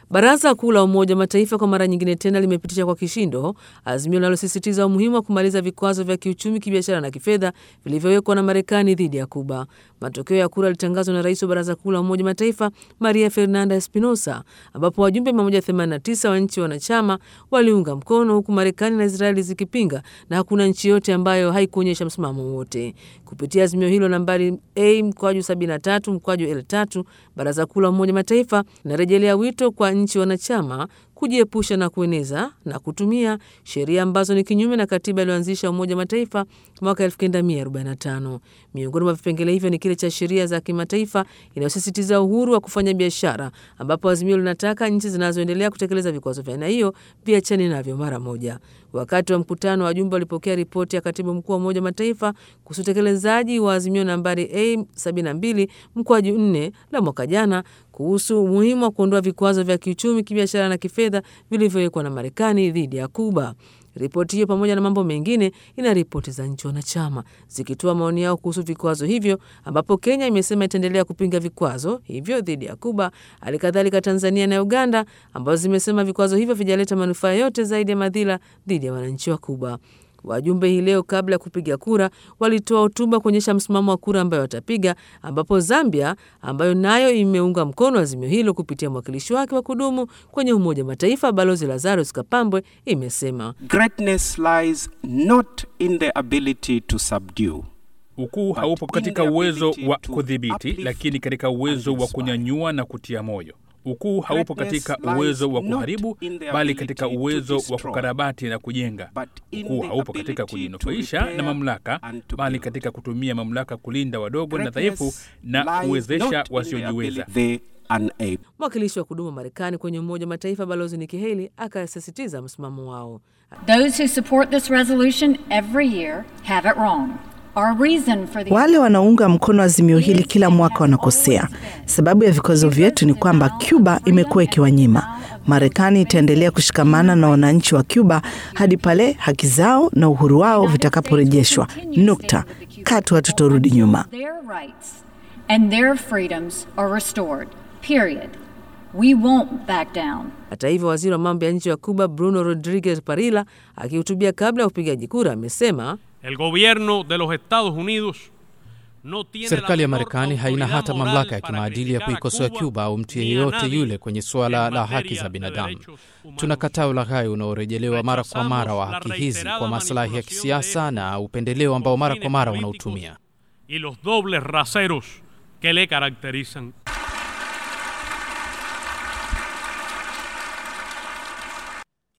Baraza Kuu la Umoja wa Mataifa kwa mara nyingine tena limepitisha kwa kishindo azimio linalosisitiza umuhimu wa kumaliza vikwazo vya kiuchumi, kibiashara na kifedha vilivyowekwa na Marekani dhidi ya Kuba. Matokeo ya kura yalitangazwa na rais wa Baraza Kuu la Umoja wa Mataifa Maria Fernanda Espinosa, ambapo wajumbe 189 wa nchi wanachama waliunga mkono, huku Marekani na Israeli zikipinga na hakuna nchi yote ambayo haikuonyesha msimamo wote. Kupitia azimio hilo nambari A mkwaju 73 mkwaju L3, Baraza Kuu la Umoja wa Mataifa linarejelea wito kwa nchi wanachama kujiepusha na kueneza na kutumia sheria ambazo ni kinyume na katiba iliyoanzisha Umoja wa Mataifa mwaka 1945. Miongoni mwa vipengele hivyo ni kile cha sheria za kimataifa inayosisitiza uhuru wa kufanya biashara, ambapo azimio linataka nchi zinazoendelea kutekeleza vikwazo vya aina hiyo viachane navyo mara moja. Wakati wa mkutano, wajumbe walipokea ripoti ya katibu mkuu wa Umoja wa Mataifa kuhusu utekelezaji wa azimio nambari A 72 mkwaju 4 la mwaka jana kuhusu umuhimu wa kuondoa vikwazo vya kiuchumi, kibiashara na kifedha vilivyowekwa na Marekani dhidi ya Kuba. Ripoti hiyo pamoja na mambo mengine ina ripoti za nchi wanachama zikitoa maoni yao kuhusu vikwazo hivyo, ambapo Kenya imesema itaendelea kupinga vikwazo hivyo dhidi ya Kuba. Hali kadhalika Tanzania na Uganda ambazo zimesema vikwazo hivyo vijaleta manufaa yote zaidi ya madhila dhidi ya wananchi wa Kuba. Wajumbe hii leo kabla ya kupiga kura walitoa hotuba kuonyesha msimamo wa kura ambayo watapiga, ambapo Zambia ambayo nayo imeunga mkono azimio hilo kupitia mwakilishi wake wa kudumu kwenye Umoja wa Mataifa Balozi Lazarus Kapambwe imesema Greatness lies not in the ability to subdue. Ukuu haupo katika uwezo wa kudhibiti, lakini katika uwezo wa kunyanyua na kutia moyo. Ukuu haupo katika uwezo wa kuharibu, bali katika uwezo wa kukarabati na kujenga. Ukuu haupo katika kujinufaisha na mamlaka, bali katika kutumia mamlaka kulinda wadogo na dhaifu na kuwezesha wasiojiweza. Mwakilishi wa kudumu wa Marekani kwenye Umoja wa Mataifa Balozi Nikki Haley akasisitiza msimamo wao. Those who support this resolution every year have it wrong. Wale wanaunga mkono azimio hili kila mwaka wanakosea. Sababu ya vikwazo vyetu ni kwamba Cuba imekuwa ikiwanyima. Marekani itaendelea kushikamana na wananchi wa Cuba hadi pale haki zao na uhuru wao vitakaporejeshwa. Nukta. Katu hatutorudi nyuma. Hata hivyo, waziri wa mambo ya nje wa Cuba Bruno Rodriguez Parilla akihutubia kabla ya upigaji kura amesema El gobierno de los Estados Unidos no tiene Serikali ya Marekani haina hata mamlaka ya kimaadili ya kuikosoa Cuba au mtu yeyote yule kwenye suala la haki za binadamu. Tunakataa ulaghai unaorejelewa mara kwa mara wa haki hizi kwa maslahi ya kisiasa na upendeleo ambao mara kwa mara unautumia y los dobles raseros que le caracterizan.